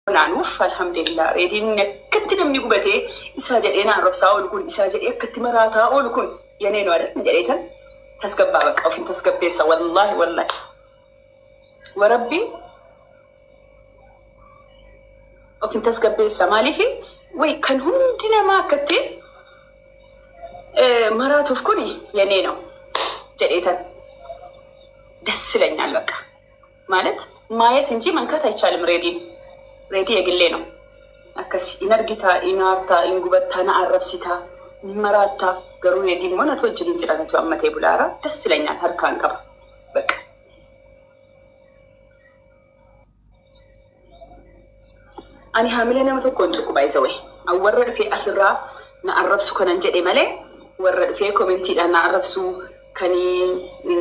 naanuuf alhamdulillah reediin akkatti namni gubatee isaa jedhee naan robsaa oolu kun isaa jedhee akkatti maraataa oolu kun yanee nu adan jedheetan tasgabbaa baqa ofin tasgabbeessa wallaahi wallaahi warabbii ofin tasgabbeessa maaliifi way kan hundi namaa akkatti maraatuuf kun yanee ነው jedheetan ደስ ይለኛል በቃ ማለት ማየት እንጂ መንካት አይቻልም ሬዲን ሬዲ የግሌ ነው አከስ ኢነርጊታ ኢናርታ ኢንጉበታ ነአረብሲታ መራታ ገሩ ሬዲ ሆነ ተወጅን እንጭላነቱ አመቴ ቡላራ ደስ ይለኛል ሀርካን ቀባ በቃ ani haamilee nama tokkoon tuqu baay'isa wayi an warra dhufee asirraa na arrabsu kanan jedhe malee warra dhufee koomentiidhaan na arrabsu kanii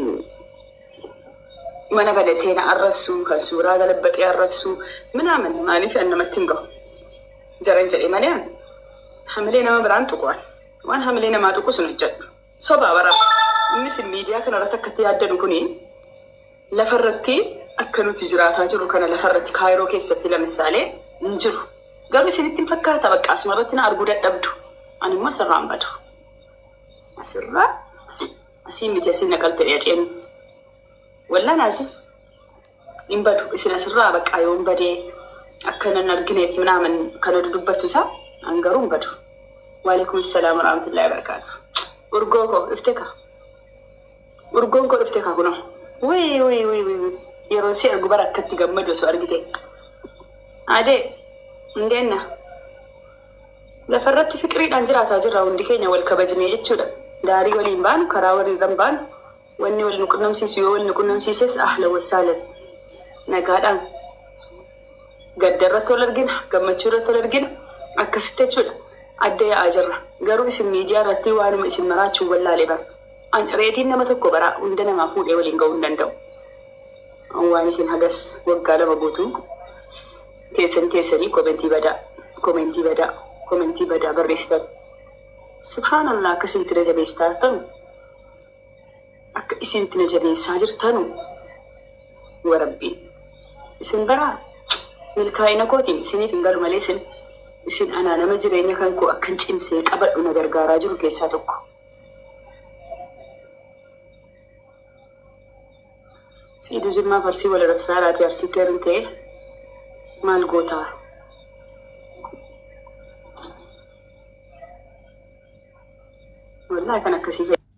mana balatee na arrabsu kan suuraa galabbaxee arrabsu ምናምን maaliif an namatti hin gahu jaran jedhe malee an hamilee nama biraan tuqu waan hamilee namaa tuqu sun hojjedhu sobaa bara innis miidiyaa kana irratti akkatti yaaddanu kuni lafarratti akka nuti jiraataa jiru kana lafarratti kaayiroo keessatti lamisaalee hin jiru garuu isinitti hin fakkaata bakka asuma irratti na arguu dadhabdu ani immoo asirraan badu asirraa asii miti asiin naqalte dheeceenu wallaan asi hin badu isin asirraa baqqaa yoo hin badee akka nan argineef minaaman kana dudubbattu isaa an garuu hin badu waaleekum salaam warahmatullahi wabarakaatu urgoo koo dhufte ka urgoon koo dhufte ka kunoo wii wii wii wii yeroo si argu bara akkatti gammadu osoo argite adee indeenna lafarratti fiqiriidhaan jiraataa jirra hundi keenya wal kabajnee jechuudha daarii waliin baanu karaa waliirran baanu wanni wal nu qunnamsiisu yoo wal nu qunnamsiises ahla wasaalan nagaadhaan gadda irratti wal argina gammachuu irratti wal argina akkasitti jechuudha adda yaa'aa jirra garuu isin miidiyaa irratti waanuma isin maraachuun wallaalee bara reediin nama tokko bara hunda namaa fuudhee waliin ga'uu hin danda'u waan isin hagas waggaa lama guutuu teessan teessanii komentii badaa komentii badaa komentii badaa barreessitan subhaanallah akka isintti na jabeessaa jirtanu akka isintti na jabeessaa jirtanu warabbii isin baraa milkaa'ina kootiin isiniif hin galu malee isin isin anaa nama jireenya kan koo akkan cimsee qabadhu na gargaaraa jiru keessaa tokko. Siiduu Jimmaa Farsii wal rabsaa laatee arsiitti heeruun ta'e maal gootaa? Wallaahi kan akkasii fayyada.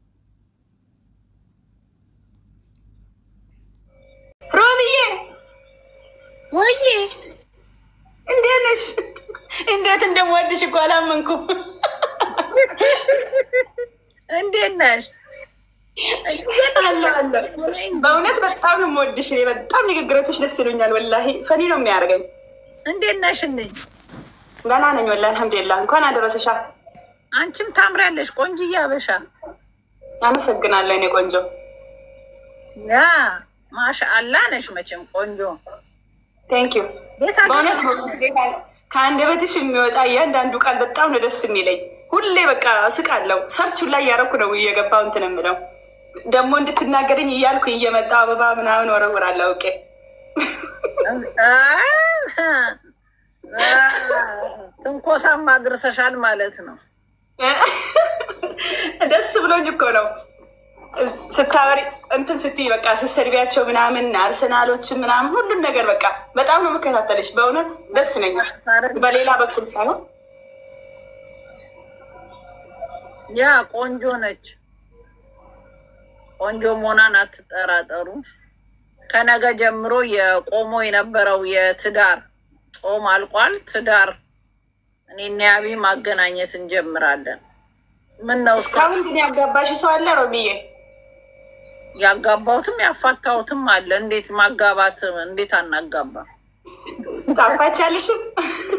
Roobiyyee! Wayye እንዴት ነሽ? እንዴት እንደምወድሽ እኮ አላመንኩም። እንዴት ነሽ? አለ አለ በእውነት በጣም ነው የምወድሽ። እኔ በጣም ንግግሮችሽ ደስ ይሉኛል። ወላሂ ፈኒ ነው የሚያደርገኝ። እንዴት ነሽልኝ? ገና ነኝ ወላሂ አልሐምዱሊላህ። እንኳን አደረሰሻ። አንቺም ታምሪያለሽ ቆንጅዬ አበሻ። አመሰግናለሁ እኔ ቆንጆ። ያ ማሻአላ ነሽ መቼም ቆንጆ። ቴንክ ዩ ቤት በእውነት ከአንደበትሽ የሚወጣ እያንዳንዱ ቃል በጣም ነው ደስ የሚለኝ። ሁሌ በቃ እስቃለሁ። ሰርቹን ላይ እያደረኩ ነው እየገባው እንትን የምለው ደግሞ እንድትናገረኝ እያልኩ እየመጣ አበባ ምናምን ወረውራለሁ አውቄ ትንኮሳማ አድርሰሻል ማለት ነው። ደስ ብሎኝ እኮ ነው ስታወሪ እንትን ስትይ በቃ ስትሰድቢያቸው ምናምን አርሰናሎችን ምናምን ሁሉን ነገር በቃ በጣም ነው የምከታተልሽ። በእውነት ደስ ይለኛል። በሌላ በኩል ሳይሆን ያ ቆንጆ ነች። ቆንጆ መሆኗን አትጠራጠሩ። ከነገ ጀምሮ የቆሞ የነበረው የትዳር ጾም አልቋል። ትዳር እኔና ያቢ ማገናኘት እንጀምራለን። ምን ነው እስካሁን ግን ያጋባሽ ሰው አለ ሮሚዬ? ያጋባሁትም ያፋታሁትም አለ። እንዴት ማጋባት እንዴት አናጋባ? ታፋቻለሽም?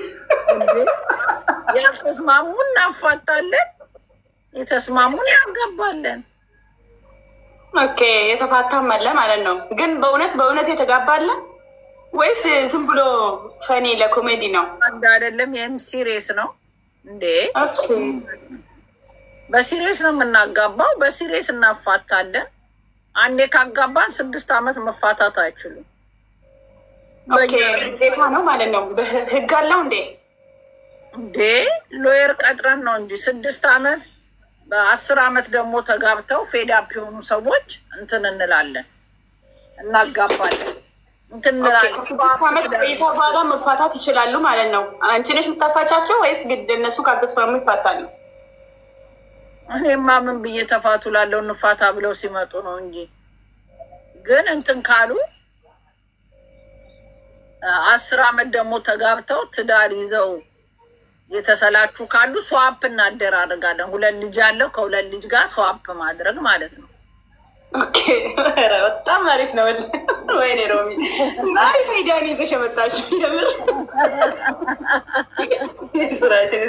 ያልተስማሙ እናፋታለን፣ የተስማሙን ያጋባለን። ኦኬ የተፋታም አለ ማለት ነው። ግን በእውነት በእውነት የተጋባለ ወይስ ዝም ብሎ ፈኒ ለኮሜዲ ነው? አንድ አይደለም። ይህም ሲሪየስ ነው እንዴ? ኦኬ በሲሪየስ ነው የምናጋባው። በሲሪየስ እናፋታለን። አንዴ ካጋባን ስድስት ዓመት መፋታት አይችሉም። ኦኬ ግዴታ ነው ማለት ነው። ህግ አለው እንዴ? እንዴ ሎየር ቀጥረን ነው እንጂ ስድስት አመት በአስር አመት ደግሞ ተጋብተው ፌዳፕ የሆኑ ሰዎች እንትን እንላለን እናጋባለን እንትን እንላለን። ከስድስት ዓመት ቆይታ በኋላ መፋታት ይችላሉ ማለት ነው። አንቺ ነሽ የምታፋቻቸው ወይስ ግድ እነሱ ካልተስማሙ ይፋታሉ? እኔማ ምን ብዬ ተፋቱ ላለው እንፋታ ብለው ሲመጡ ነው እንጂ ግን እንትን ካሉ አስር አመት ደግሞ ተጋብተው ትዳር ይዘው የተሰላቹ ካሉ ስዋፕ እናደራርጋለን። ሁለት ልጅ ያለው ከሁለት ልጅ ጋር ስዋፕ ማድረግ ማለት ነው። ኦኬ ኧረ በጣም አሪፍ ነው። ወይኔ ሮሚ አሪፍ አይዲያን ይዘሽ የመጣሽ የምር ስራሽን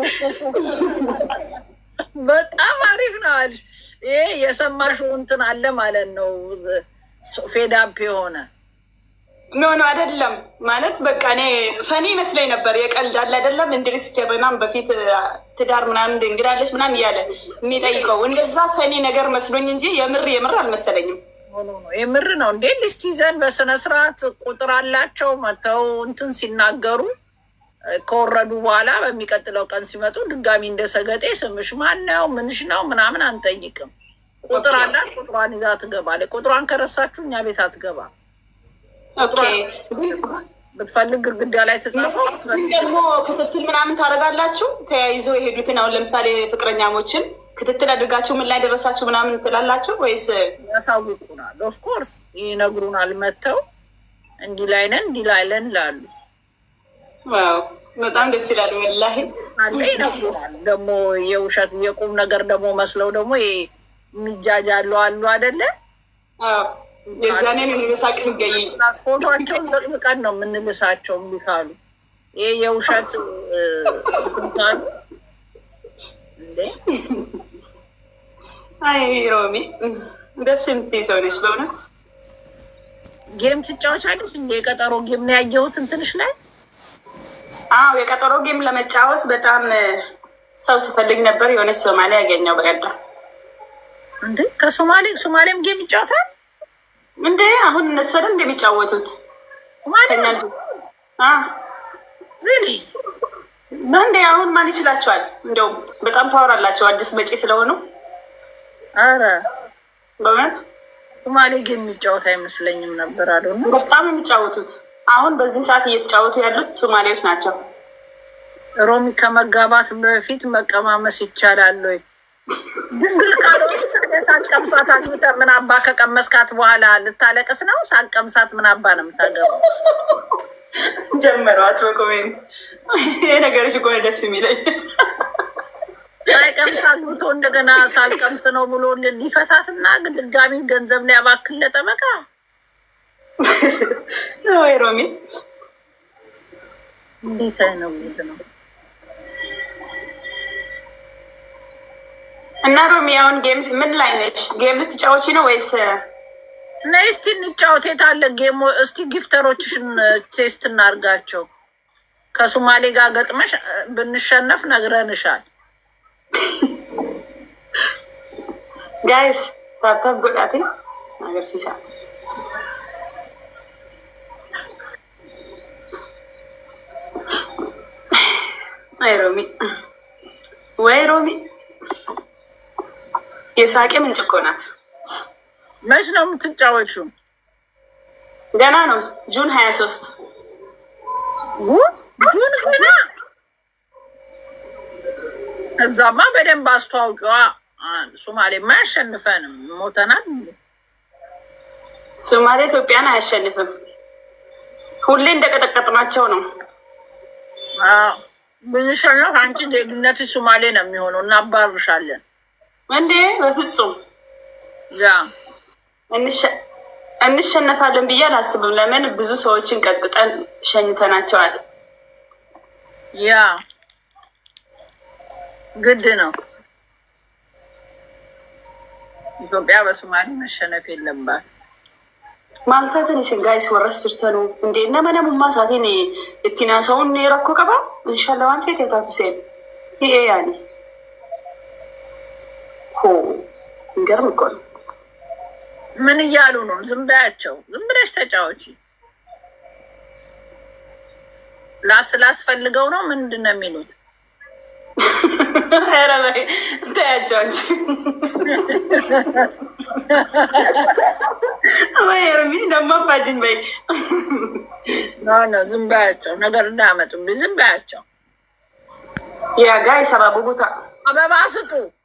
በጣም አሪፍ ነው አልሽ። ይሄ የሰማሽው እንትን አለ ማለት ነው። ፌዳፕ የሆነ ኖ ኖ አይደለም ማለት በቃ እኔ ፈኒ መስለኝ ነበር። የቀልድ አለ አይደለም እንድሪስ ጀበናም በፊት ትዳር ምናምን እንግዳለች ምናምን እያለ የሚጠይቀው እንደዛ ፈኒ ነገር መስሎኝ እንጂ የምር የምር አልመሰለኝም። ሆኖ ነው የምር ነው እንዴ? ሊስት ይዘን በስነ ስርዓት ቁጥር አላቸው መተው እንትን ሲናገሩ ከወረዱ በኋላ በሚቀጥለው ቀን ሲመጡ ድጋሚ እንደ ሰገጤ ስምሽ ማን ነው ምንሽ ነው ምናምን አንጠይቅም። ቁጥር አላት። ቁጥሯን ይዛ ትገባለች። ቁጥሯን ከረሳችሁ እኛ ቤት አትገባ። ኦኬ ብትፈልግ ግድግዳ ላይ ተጻፈው ግን ደግሞ ክትትል ምናምን ታደርጋላችሁ? ተያይዞ የሄዱትን አሁን ለምሳሌ ፍቅረኛሞችን ክትትል አድርጋችሁ ምን ላይ ደረሳችሁ ምናምን ትላላችሁ ወይስ? ያሳውቁናል። ኦፍኮርስ ይነግሩናል። መጥተው እንዲህ ላይ ነን እንዲህ ላይ ነን ይላሉ። ዋው በጣም ደስ ይላል ወላሂ። አለ ይነግሩናል። ደግሞ የውሸት የቁም ነገር ደግሞ መስለው ደግሞ የሚጃጃሉ አሉ አደለ? አዎ የዛኔ ነው በሳቅ ምገኝ ፎቶቸውን ዘቅዝቀን ነው የምንልሳቸው እምቢ ካሉ። ይሄ የውሸት እንትን ካሉ እንዴ አይ ሮሚ ደስ የምትይ ሰው ነች በእውነት። ጌም ትጫወቻለች እንደ የቀጠሮ ጌም ነው ያየሁት እንትንሽ ላይ አዎ የቀጠሮ ጌም ለመጫወት በጣም ሰው ስፈልግ ነበር። የሆነች ሶማሌ ያገኘው በቀደም። እንዴ ከሶማሌ ሶማሌም ጌም ይጫወታል እንዴ አሁን እነሱ አይደል እንደሚጫወቱት ከኛ ልጅ አ ሪሊ እንዴ አሁን ማን ይችላቸዋል? እንደውም በጣም ፓወር አላቸው አዲስ መጪ ስለሆኑ አረ በእውነት ሶማሌ ጌም የሚጫወት አይመስለኝም ነበር አሉ በጣም የሚጫወቱት አሁን በዚህ ሰዓት እየተጫወቱ ያሉት ሶማሌዎች ናቸው። ሮሚ ከመጋባት በፊት መቀማመስ ይቻላል ወይ? ድንግል ካልሆነ ሳቀምሳት አግብተህ ምን አባ ከቀመስካት በኋላ ልታለቅስ ነው? ሳቀምሳት ምን አባ ነው የምታገባው? ጀመሯት በኮሜንት ይሄ ነገሮች እኮ ነው ደስ የሚለኝ። ሳይቀምስ አግብቶ እንደገና ሳልቀምስ ነው ብሎ ሊፈታትና ድጋሚ ገንዘብ ሊያባክን ለጠበቃ ወይ ሮሚ እንዴት አይነት ጉድ ነው? እና ሮሚ አሁን ጌም ምን ላይ ነች? ጌም ልትጫወቺ ነው ወይስ? ነይ እስቲ እንጫወት። የት አለ ጌሞ? እስቲ ጊፍተሮችሽን ቴስት እናርጋቸው። ከሶማሌ ጋር ገጥመሽ ብንሸነፍ ነግረንሻል። ጋይስ ታብታብ ጎዳቴ ነገር ሲሳ አይ ሮሚ ወይ ሮሚ የሳቄ ምንጭ እኮ ናት። መች ነው የምትጫወቹው? ገና ነው ጁን ሀያ ሶስት ጁን ገና። እዛማ በደንብ አስተዋውቂዋ። ሶማሌማ አያሸንፈንም፣ ሞተናል። ሶማሌ ኢትዮጵያን አያሸንፍም። ሁሌ እንደቀጠቀጥናቸው ነው። አዎ፣ ብንሸነፍ አንቺ ዜግነትሽ ሶማሌ ነው የሚሆነው፣ እናባርሻለን። እንዴ በፍጹም ያ እንሸነፋለን ብዬ አላስብም። ለምን ብዙ ሰዎችን ቀጥቅጠን ሸኝተናቸዋል። ያ ግድ ነው። ኢትዮጵያ በሶማሌ መሸነፍ የለባት። ማልታትን isin gaayis warras jirtanu እንዴ nama namummaa isaatiin ittiin haasa'uun rakkoo qaba inshallah waan feete taatu seen fi'ee yaani ሆ እንገርም እኮ ነው። ምን እያሉ ነው? ዝም በያቸው። ዝም ብለሽ ተጫወቺ። ስላስፈልገው ነው ምንድን ነው የሚሉት? ኧረ በይ እንታያቸው እንጂ ወይ ኤርሚ ደግሞ አፋጅኝ በይ ኖ ኖ ዝም በያቸው፣ ነገር እንዳያመጡብኝ ዝም በያቸው። ያ ጋይ ሰባቡ ቦታ አበባ ስጡ።